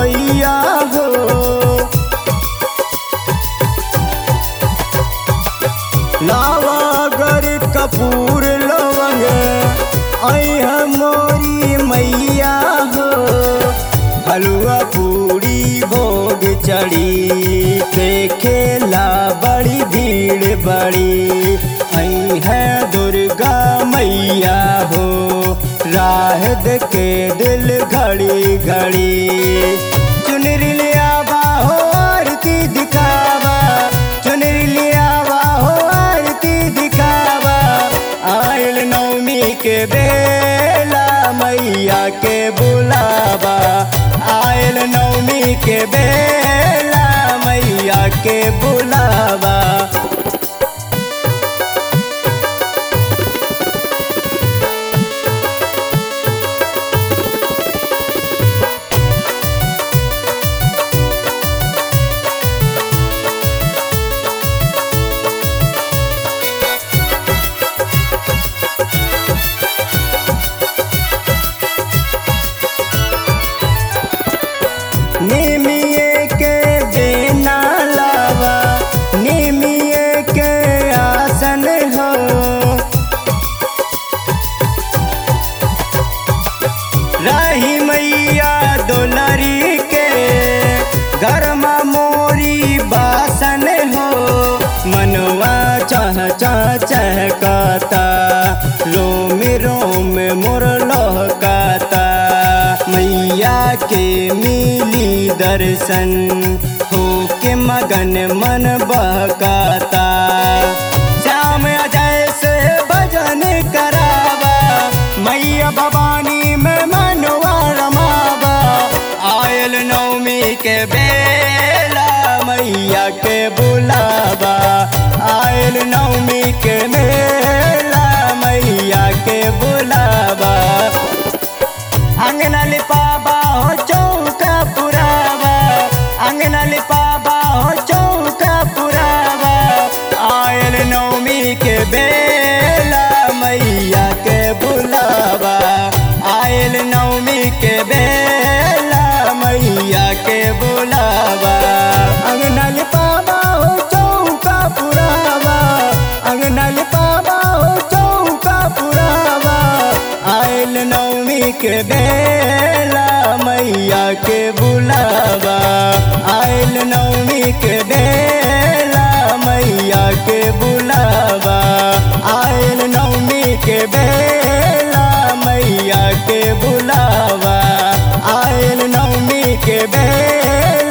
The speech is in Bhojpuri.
पुरवैया हो लावागर कपूर लवंग ऐह मोरी मैया हो हलवा पूरी भोग चढ़ी देखेला बड़ी भीड़ बड़ी आई है दुर्गा मैया हो राह के दिल घड़ी घड़ी चुनरी लिया हो आरती दिखावा चुनरी लिया हो आरती दिखावा आयल नवमी के बेला मैया के बुलावा आयल नवमी के बेला मैया के बुलावा निमिये के बेना लावा निमिये के आसन हो रही मैया दुलरी के गरमा मोरी बासन हो मनवा चह चह चहकाता रोम रोम मोर लहकाता मैया के मिली दर्शन हो के मगन मन बहकाता श्याम अजय से भजन करावा मैया भवानी में मनवा रमावा आयल नवमी के बेला मैया के बुलावा आयल नवमी के मेला मैया के बुलावा अंगना लिपाबा हो चौका पुरावा अंगना लिपाबा हो चौका पुरावा आयल नवमी के बेला मैया के बुलावा आयल नवमी के बेला मैया के बुलावा अंगना लिपाबा हो चौका पुरावा अंगना लिपाबा हो चौका पुरावा आयल नवमी के बेला मैया के बुलावा आयल नवमी के बेला मैया के बुलावा आयल नवमी के बेला मैया के बुलावा आयल नवमी के बेला